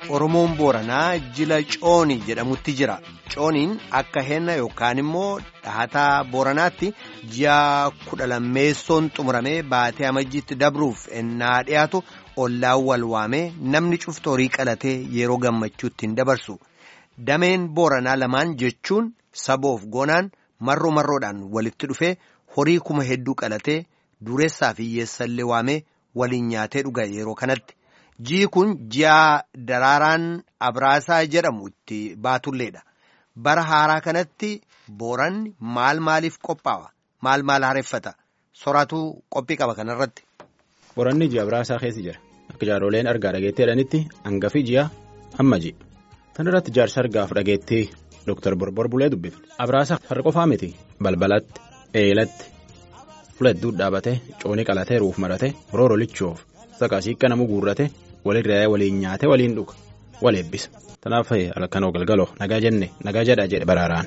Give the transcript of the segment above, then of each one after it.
Oromoon Booranaa jila Coonii jedhamutti jira. Cooniin akka henna yookaan immoo dhahataa Booranaatti ji'a kudha lammeessoon xumuramee baatee amajjiitti dabruuf ennaa dhiyaatu ollaan wal waamee namni cuftu horii qalatee yeroo gammachuutti hin dabarsu. Dameen Booranaa lamaan jechuun saboof goonaan marroo marroodhaan walitti dhufee horii kuma hedduu qalatee dureessaa fi hiyyeessallee waamee waliin nyaatee dhuga yeroo kanatti. Ji'i kun ji'a daraaraan Abraasaa jedhamu itti baatulleedha. Bara haaraa kanatti booranni maal maaliif qophaa'a? Maal maal haareffata? Soraatu qophii qaba kanarratti. Booranni ji'a Abraasaa keessa jira. Akka jaaroleen argaa dhageettee jedhanitti hangafi ji'a amma ji'a. Tan irratti jaarsa argaaf dhageettee Dr. Borbor Bulee dubbifne. Abraasaa har'a qofaa miti balbalatti, eelatti, fuladduun dhaabatee, coonii qalatee, ruuf maratee, rooroo lichoof. Saqaasiikka nama guurrate walirraa waliin nyaate waliin dhuga wal eebbisa. Kanaaf halkanoo galgaloo nagaa jenne nagaa jedha jedhe baraaraan.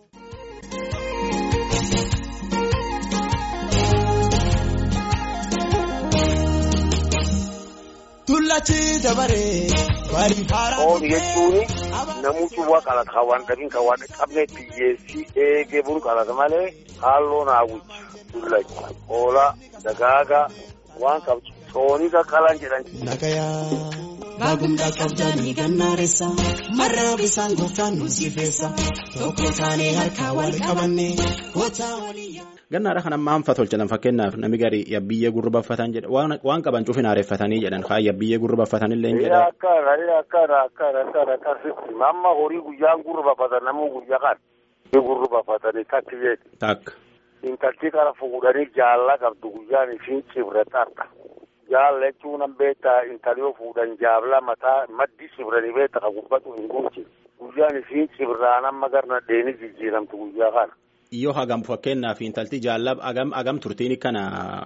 Oomishni jechuun namoota waa qalata kan waan dhabiin kan waan qabne biyyeessi eegee bulu qalata malee halluu naawwicha dullacha hoolaa dagaagaa waan qabdu coonii qaqqalaan jedhan. Nagayaa baagumdaa qabdanii gannaareessa marraa bisaan gooftaan nu siifeessa tokko taanee harkaa wal qabanne kootaa walii. Gannaadha kan amma hanfa tolchatan fakkeenyaaf namni garii yabbiyyee gurrubaffatan jedha waan qaban cufin haareeffatanii jedhan haa yabbiyyee gurrubaffatanillee hin jedhan. Akkana akkana akkana akkana akkasitti amma horii guyyaan gurrubaffatan namuu guyyaa kan gurrubaffatanii takki jedhi. Takka. Intalti kana fuudhanii jaalla qabdu guyyaan ishiin cibrataadha. Jaalla jechuun an beektaa intali yoo fuudhan jaabla mataa maddi cibranii beekta ka gubbatu hin guutin. Guyyaan ishiin cibraan amma garna dheeni jijjiiramtu guyyaa kana. Yoo hagam fakkeenyaaf intalti jaallab hagam hagam turtiin kana.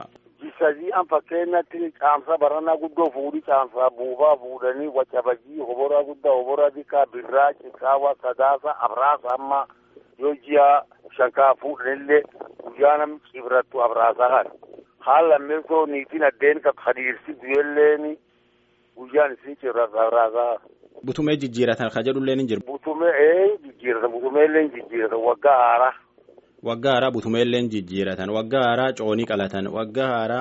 Jisajii an fakkeenyatti caamsa barannaa guddoo fuudhi caamsa buufaa fuudhanii wacabajii hoboraa guddaa hoboraa dikaa birraa ciqaawa sadaasa abraasa amma yoo ji'a shankaa fuudhanillee guyyaa namni cibrattu abraasaa kana. Haala lammeessoo niitiin addeen kan hadiirsitu illeen guyyaan isin cibrattu abraasaa. Butumee jijjiiratan ka jedhullee ni jiru. Butumee ee jijjiiratan butumee illee jijjiiratan waggaa haaraa. Waggaa haaraa butumeelleen jijjiiratan waggaa haaraa coonii qalatan waggaa haaraa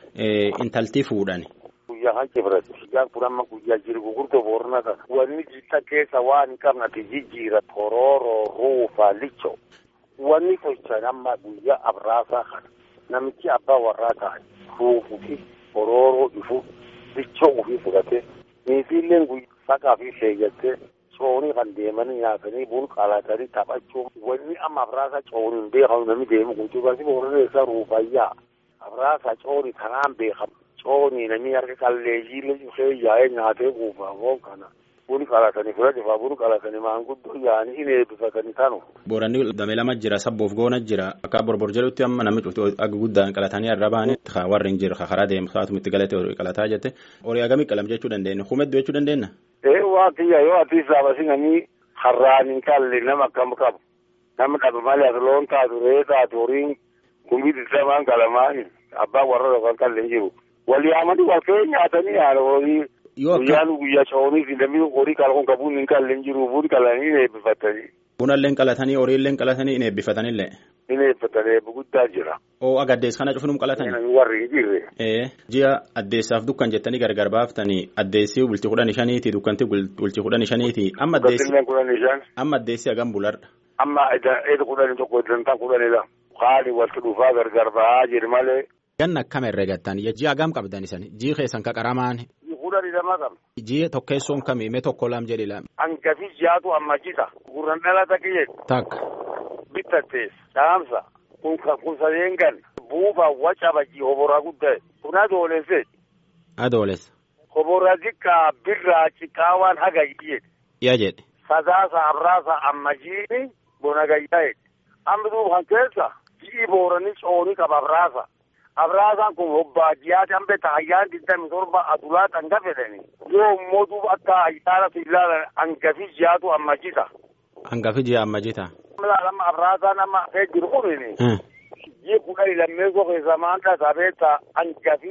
intaltii fuudhan. Guyyaa kan cibratti guyyaan kun amma guyyaa jiru gurguddoo boorna kana wanni jitta keessa waan hin qabnati jijjiira torooroo ruufa licho wanni tolchan amma guyyaa abraasaa kana namichi abbaa warraa ta'an ruufuu fi torooroo ifu lichoo ofii fudhate niitiilleen guyyaa saqaa fi sheeyyattee coonii kan deemanii nyaatanii bun qalatanii taphachuun wanni amma abraasa cooniin beekamu namni deemu guutuu baasii boorreessa ruufayyaa abraasa coonii kanaan beekamu coonii namni harka qalleeyyiillee dhufee yaa'ee nyaatee guufaa foon kana bun qalatanii fudhate bun qalatanii maanguddoo yaa'anii hin eebbifatanii tanu. Booranni damee lama jira sabboof goona jira akka borbor jedhutti amma namni cuftu akka guddaan qalatanii irra baane warri hin jiru karaa deemu saatuma itti galate horii qalataa jette horii hagamii qalam jechuu dandeenya humedduu jechuu dandeenya. Ee waan kiyya yoo ati saabasi namni har'aan hin qalle nama akkam qabu nama dhabe malee ati loon taatu ree taatu horiin kumbii digdamaan qalamaan abbaan warra yookaan qalle hin jiru. Walii amadi wal ka'ee nyaatanii haala horii guyyaan guyyaa coonii fi namni horii qalquun qabuun hin qalle hin jiru buun qalanii hin eebbifatanii. Bunallee qalatanii horiillee qalatanii hin eebbifatanillee. Hin eebbifatanii eebbi guddaa jira. Oo agaddees kana cufinum qalatanii. Warri hin jirre. Ee ji'a addeessaaf dukkan jettanii gargar baaftanii addeessii bultii kudhan shaniiti dukkanti bultii kudhan shaniiti amma addeessi. kudhan shan. Amma addeessi hagam bularra. Amma eeda kudhan tokko iddoo kudhanidha. Haali walitti dhufaa gargar ba'aa jiru malee. Ganna akkam herreegattan ji'a hagam qabdan isan ji'i keessan qaqaramaan. Kudhan lama qabna. Ji'a tokkeessoon kamii mee tokko lam jedhi lam. Hangafi jaatu amma jita. Gurran dhalata kiyye. Takka. Bittattees. Caamsa. Kun kun sadeen gan. Buufa waca bajji hoboraa guddaa. Kun adoolesse. Adoolessa. Hoboraa xiqqaa birraa ciqaawaan haga kiyye. Yaa jedhe. Sadaasa abraasa amma jiini bona gayyaa'e. Amma duuban keessa ji'i booranii coonii qaba abraasa. Abraasaan kun hobbaa ji'aati hambee taayyaan digdami torba adulaa dhanga fedhani. Yoo immoo duuba akka ayyaana fi ilaalan hangafi ji'aatu amma jita. Hangafi ji'a amma jita. Amma abraasaan amma hafee jiru kunini. Ji'i kudhanii lammeessoo keessa maanta tabeetta hangafi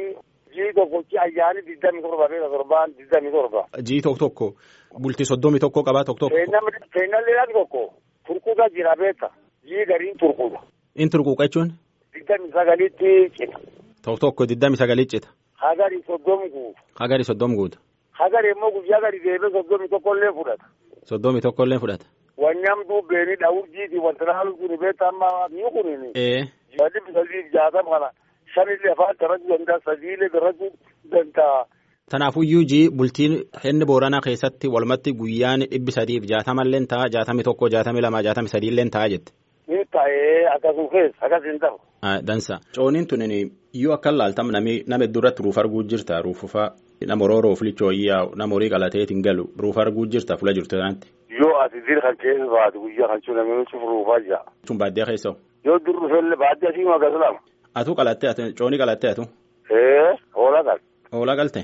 jii tokkochi ayyaani digdami torba beeka torbaan digdami torba. Jii tokko tokko bultii soddomi tokko qabaa tokko tokko. Seenallee dhaqi tokko turkuuta jira beeka jii gariin turkuudha. In turquuqa jechuun Digdami sagalitti cita. tokko tokko digdami sagalii cita. Hagari soddomi guuta. Hagari soddom guuta. Hagari immoo guyyaa gadi deebee soddomi tokkollee fudhata. Soddomi tokkollee fudhata. Wanni amtuu beeni dhawur jiiti wanta naalu kuni beekta amma mi'u kunini. Ee Wanni bisalii jaatama kana shanillee afaan darajuu danda'a sadiilee darajuu danda'a. Tanaafuyyuu jii bultiin inni booranaa keessatti walumatti guyyaan dhibbi sadiif jaatamallee ta'a jaatamii tokko jaatamii lama jaatamii sadiillee ta'a jette. Ni ta'ee akkasuma keessa akkas hin ta'u. Dansa. Cooniin tunin iyyuu akka laaltam nami nama hedduu irratti ruuf arguu jirta ruufufa nama rooroo filichoo iyyaa nama horii qalateetiin galu ruuf arguu jirta fuula jirtu kanatti. Yoo ati dir kan keessa baatu guyyaa kan cuuna namni cufuruufaa jira. Tun baadiyyaa keessa Yoo dur dhufelle baadiyyaa sii magas lama. Atu qalattee atu coonii qalattee atu. Ee hoolaa qal. Hoolaa galte.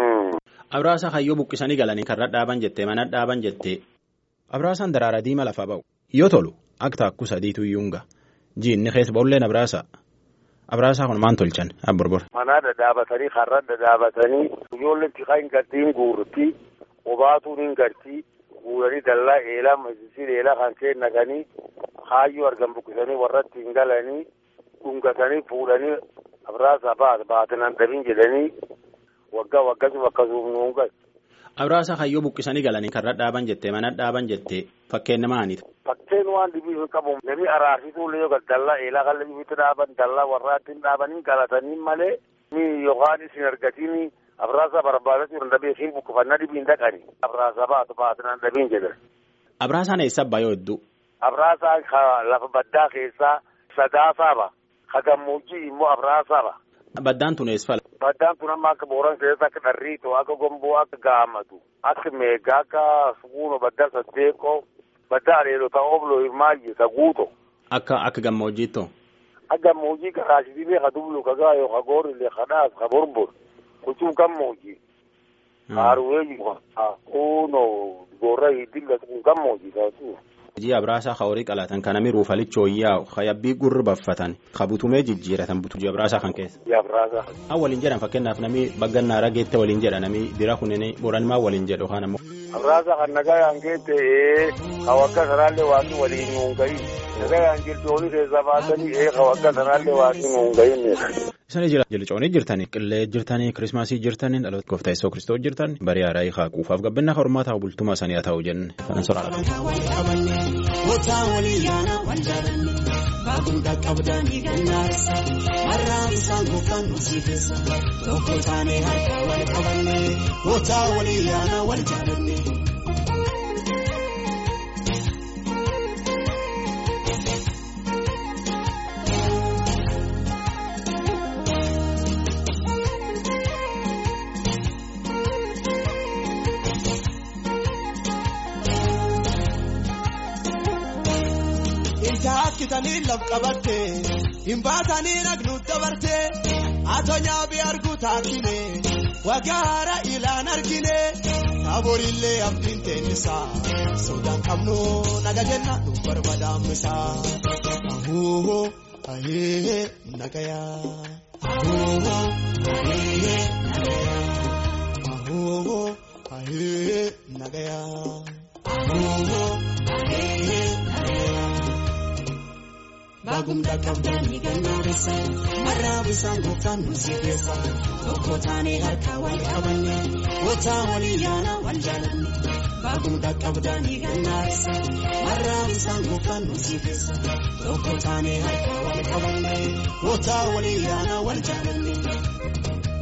Abraasa hayyoo buqqisanii galanii karra dhaaban jettee mana dhaaban jettee. Abraasaan daraara diima lafaa ba'u. Yoo tolu akka taakku sadiitu iyyuunga. Jiinni keessa ba'ulleen Abraasa. Abraasaa kun maan tolchan abborbor. Manaa dhadhaabatanii karra dhadhaabatanii ijoolleen tikaa hin gartii hin guurtii obaatuun hin gartii guuranii dallaa eelaa masisiin eelaa kan kee naqanii kaayyoo argan buqqisanii warratti hin galanii dhungatanii fuudhanii abraasaa baata baatinan dhabin jedhanii waggaa waggasuma akkasuma nuun gal. Abraasaa hayyoo buqqisanii galanii karra dhaaban jettee mana dhaaban jettee fakkeenya maaniiti. Fakkeen waan dhibii hin qabu namni araarsituu yoo dallaa eelaa kan dhibitti dhaaban dallaa warraatti hin dhaabanii galatanii malee mi yookaan isin argatini abraasaa barbaadachuu hin dhabee siin buqqifannaa dhibii hin dhaqani. Abraasaa baatu baatinan dhabiin jedhan. Abraasaan eessa abbaa yoo hedduu. Abraasaan lafa baddaa keessaa sadaasaaba. Ka gammoojjii immoo abraasaaba. Baddaan tun eessa fala. Baddaan tun amma akka booran keessatti akka dharriitoo akka gomboo akka gaamatu akka meegaa akka suguuno baddaa saddeeqoo baddaa aleelota obloo hirmaayye saguuto. Akka akka gammoojjiittoo. Akka gammoojjii karaasitiilee ka dublu ka gaayoo ka goorillee ka dhaas ka borbor kuchuu gammoojjii. Haaruweeji kuno gorra hidilla kun gammoojjii taasuu. Hojii abraasaa ka horii qalatan kan namni ruufalichoo yaa hayabbii gurri baffatan ka butumee jijjiiratan butu abraasaa kan keessa. Abraasaa. Haa waliin jedhan fakkeenyaaf namni baggannaa rageette waliin jedha namni bira kunneen boranmaa waliin jedhu yookaan ammoo. Abraasaa kan nagaa yaan geette ka wagga sanaallee waaqni waliin nuun gahi. Nagaa yaan jirtu olii keessaa baatanii ee ka wagga sanaallee waaqni nuun gahinne. Isaan jira jilcoonii jirtanii qillee jirtanii kirismaasii jirtanii dhaloota gooftaa Yesuus kiristoos jirtan barii haaraa hiikaa quufaaf gabbinaa hormaa ta'u bultumaa sanii haa ta'u jenne kanan soraala. Kootaa walii yaana wal jaalanne baagunda qabdanii gannaarsa marraa isaan gooftaan nu siifessa tokko taanee harka wal qabanne kootaa walii yaana wal jaalanne. Kitanii laf qabatte hin baatanii nagnu dabarte atoo bi argu taakine waggaara ilaan argine taaborillee abdiin teennisa sodaan qabnu naga jenna nu barbaadaamisa ahuuhoo ahee nagaya ahuuhoo ahee nagaya ahuuhoo ahee nagaya ahuuhoo ahee nagaya. Baagumdaa qabdanii gannaaressa marraa bisaan gooftaan nu siifessa tokko taanee harka wal qabanne gooftaa walii yaana wal jaalanne baagumdaa qabdanii gannaaressa marraa bisaan gooftaan nu siifessa tokko taanee harka wal qabanne gooftaa walii yaana wal jaalanne.